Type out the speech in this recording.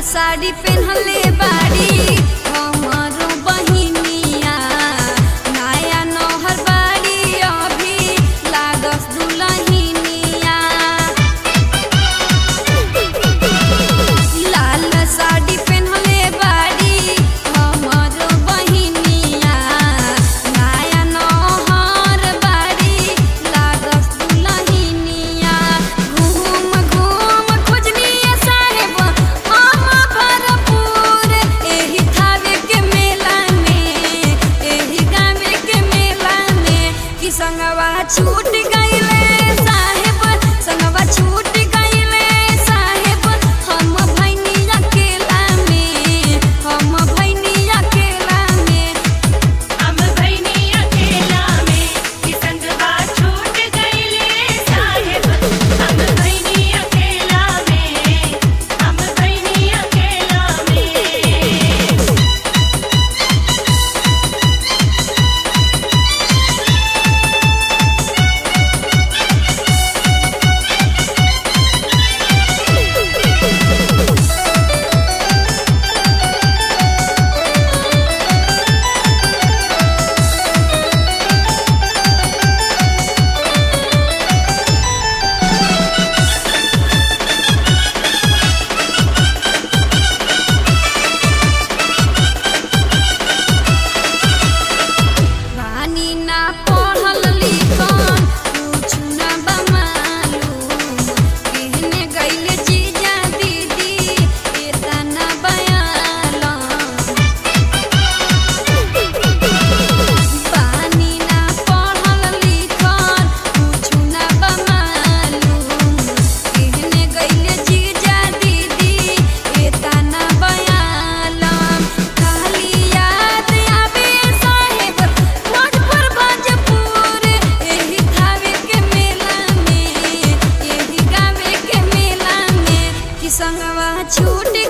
साड़ी पेन्हले बाड़ी हमरो बहिनिया नया नौहर बाड़ी अभी लागस दुलहिनिया लाल साड़ी पेन्हले बाड़ी हमरो बहिनिया नया नौहर बाड़ी लागस दुलहिनिया घूम घूम खोजनिया साहेब हम भरपूर एही थावे के मेला में एही गावे के मेला में कि संगवा छूट गइले साहेब संगवा छूट गइले साहेब हम भैनी अकेला में हम भैनी अकेला में हम भैनी अकेला में कि संगवा छूट गइले साहेब हम भैनी अकेला में हम भैनी अकेला में रानी ना पढ़ल लिखल कुछ ना बमालूम कहने गइले जीजा दीदी एतना बयालम बानी ना पढ़ल लिखल कुछ ना बमालूम कहने गइले जीजा दीदी एतना बयालम खाली याद आवे साहेब भोजपुर भोजपुर एही थावे के मेला में एही गावे के मेला में कि संगवा छूट